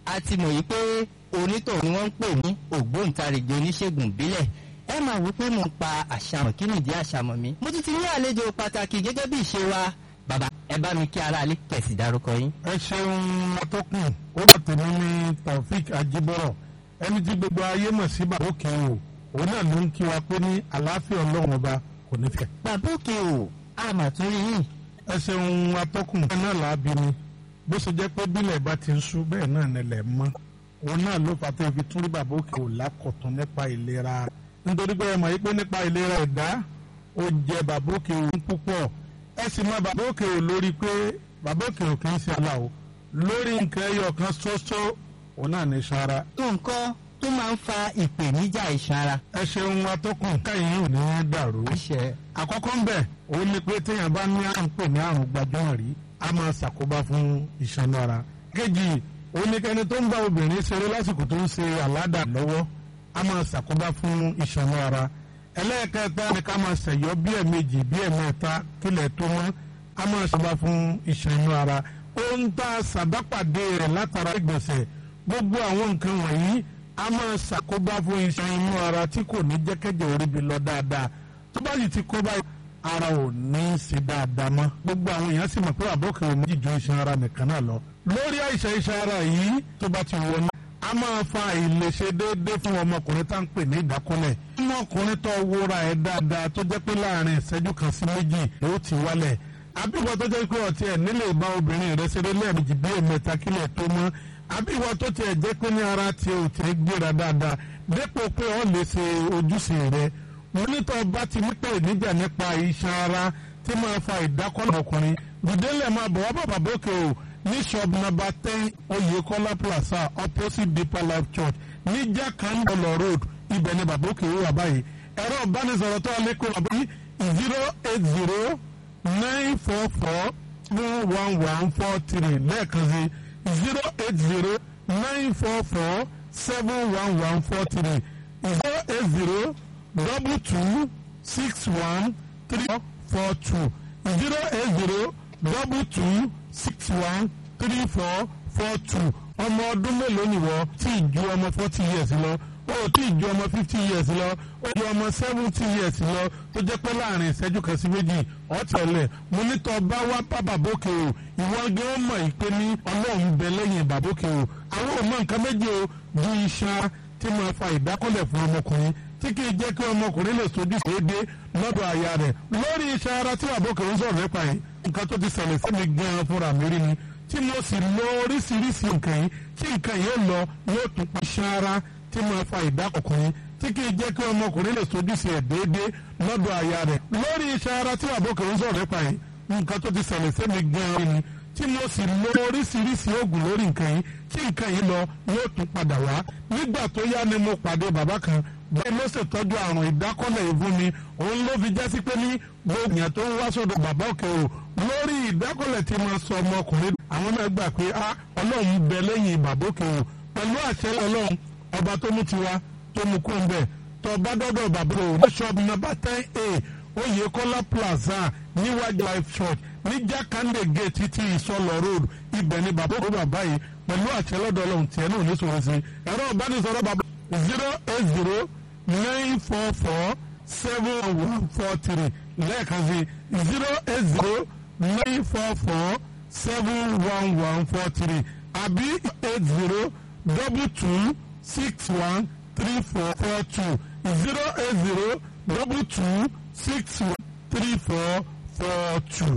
a ti mọ̀ yìí pé onítọ̀ ni wọ́n ń pè ní ògbóǹtarìgì oníṣègùn ìbílẹ̀ ẹ máa wí pé mo ń pa àṣàmọ̀ kí nìdí àṣàmọ̀ mi mo tún ti ní àlejò pàtàkì gẹ́gẹ́ bí ìṣe wa bàbá ẹ bá mi kí aráalé kẹ̀sì dárúkọ yín. ẹ ṣeun atọ́kùn ó bá tèmi ní taofik ajibọrọ ẹni tí gbogbo ayé mọ̀ sí bàbá òkè o òun náà ló ń kí wa pé ní àlàáfíà ọlọ́run ọba kò ní fẹ́. bàbá òkè o a mà tún rí yín. ẹ ṣeun atọ́kùn ẹ náà làábi ni bó ṣe jẹ́ pé bílẹ̀ bá ti ń sú bẹ́ẹ̀ náà nílẹ̀ mọ́ òun náà ló fà tó fi tún rí bàbá òkè o lákọ̀tún nípa ìlera nítorí pé ẹ mọ̀ yìí pé nípa ìlera ẹ̀dá ó jẹ bàbá òkè o púpọ̀ ẹ sì mọ bàbá òkè o lórí pé bàbá òkè o kì í ṣe aláwo lórí nǹkan ẹyọ kan ṣoṣo òun náà ní sara. nǹkan tó máa ń fa ìpèníjà ìsanra. ẹ ṣeun atọ́kùn káyìn ò ní dàrú. àṣẹ. àkọ́kọ́ ń bẹ̀ òun ni pé téèyàn bá ní à ń pè ní àrùn gbajúmọ̀ rí a máa ṣàkóbá fún iṣan ara. kejì òun ni kẹni tó ń bá obìnrin ṣeré lásìkò tó ń ṣe àládà lọ́wọ́ a máa ṣàkóbá fún iṣan ara. ẹlẹ́ẹ̀kẹta ni ká máa ṣẹ̀yọ́ bí ẹ̀mejì bí ẹ̀mẹ́ta kílẹ̀ tó mọ́ a máa ṣàkóbá fún iṣan ara. ó ń ta ṣàbápàdé rẹ̀ látara ìgbọ̀nsẹ̀ gbogbo àwọn nǹkan wọ̀nyí a máa ṣàkóbá fún iṣan inú ara tí kò ní jẹ́kẹ́jẹ́ orí bi lọ dáadáa tó bá sì ti kóbá ara ò ní í ṣe dáadáa mọ́ gbogbo àwọn èèyàn sì mọ̀ pé àbọ̀kẹ́ ò ní ju iṣan ara nìkan náà lọ. lórí àìsàn iṣan ara yìí tó bá ti wọnú a máa fa àìlèṣe déédéé fún ọmọkùnrin tá à ń pè ní ìdákọ́lẹ̀ ọmọkùnrin tó wúra ẹ̀ dáadáa tó jẹ́ pé láàrin ìṣẹ́jú kan sí méjì ló ti wálẹ̀ àbíwọ̀ tó jẹ́ pé ọ̀tí ẹ̀ nílé ìbá obìnrin rẹ̀ ṣeré lẹ́ẹ̀mejì bí ẹ̀mẹ́ta kílẹ̀ tó mọ́ àbí ìwọ tó tiẹ̀ jẹ́ pé ní ara tiẹ̀ ò tiẹ̀ gbéra dáadáa dépò pé ọ́ lè ṣe ojúṣe rẹ̀ onítọ̀ bá ti ní pé ìníjà nípa iṣan ara tí máa fa ìdákọ́lẹ̀ ọkùnrin gbìdélẹ̀ máa bọ̀ wá bàbá bókè o ní shop number ten Oyèkọ́lá plaza opposite Deeper Life Church ní Jakandolo road ibẹ̀ ni bàbá òkè wà báyìí ẹ̀rọ ìbánisọ̀rọ̀ tó alẹ́ kó bàbá yìí zero eight zero nine four four one one one four three lẹ́ẹ̀kan sí zero eight zero nine four four seven one one four three zero eight zero double two six one three four two zero eight zero double two six one three four four two ọmọ ọdún mélòó nìwọ tí ì ju ọmọ forty years lọ ó tí ì ju ọmọ fifty years lọ ó ju ọmọ seventy years lọ tó jẹ́ pé láàrin ìṣẹ́jú kan sí méjì ọ̀tẹ̀lẹ̀ mo ní tọ́ bá wá bá bàbókè o ìwọ gan mọ̀ ìpè ní ọlọ́run bẹ lẹ́yìn bàbókè o àwọn ò mọ nǹkan méjì o ju iṣan tí máa fa ìdákọ́lẹ̀ fún ọmọkùnrin tí kì í jẹ́ kí ọmọkùnrin lè sojú déédé lọ́dọ̀ aya rẹ̀ lórí iṣan ara tí bàbókè ń sọ̀rọ̀ nípa yìí nǹkan tó ti ṣẹlẹ̀ sí mi gan-an fúnra mi rí ni tí mo sì lo oríṣiríṣi nǹkan yìí tí nǹkan yìí lọ yóò tún pa iṣan ara tí máa fa ìdákọ̀kùnrin tí kì í jẹ́ kí ọmọkùnrin lè sojú sí ẹ̀ déédé lọ́dọ̀ aya rẹ̀ lórí iṣan ara tí bàbókè ń sọ̀rọ̀ nípa yìí nǹkan tó ti ṣẹlẹ̀ sí mi gan-an ni tí mo sì lo oríṣiríṣi oògùn lórí nǹkan yìí tí nǹkan yìí lọ yóò tún padà wá nígbà tó yá ni mo pàdé bàbá kan bẹ́ẹ̀ ló ṣètọ́jú àrùn ìdákọ́lẹ̀ ìfún mi òun ló fi jásí pé ní gbogbo èèyàn tó ń wá sọ́dọ̀ bàbá òkè o lórí ìdákọ́lẹ̀ tí mo sọ ọmọkùnrin àwọn náà gbà pé a ọlọ́run bẹ lẹ́yìn bàbá òkè o pẹ̀lú àṣẹ ọlọ́run ọba tó mú tiwa tó mú kó ń bẹ̀ tó bá dọ́dọ̀ bàbá o ní ṣọ́ọ̀bù nọ́mbà ten a Oyèkọ́lá plaza níwájú life church ní jákàndé gate títí ìsọlọ road ibẹ̀ ni bàbá òkè bàbá yìí pẹ̀lú àṣẹ lọ́dọ̀ ọlọ́run tiẹ̀ náà ní sọ̀rọ̀ sí ẹ̀rọ ìbánisọ̀rọ̀ bàbá zero eight zero nine four four seven one four three lẹ́ẹ̀kan sí zero eight zero nine four four seven one one four three àbí eight zero double two six one three four four two zero eight zero double two six one three four four two.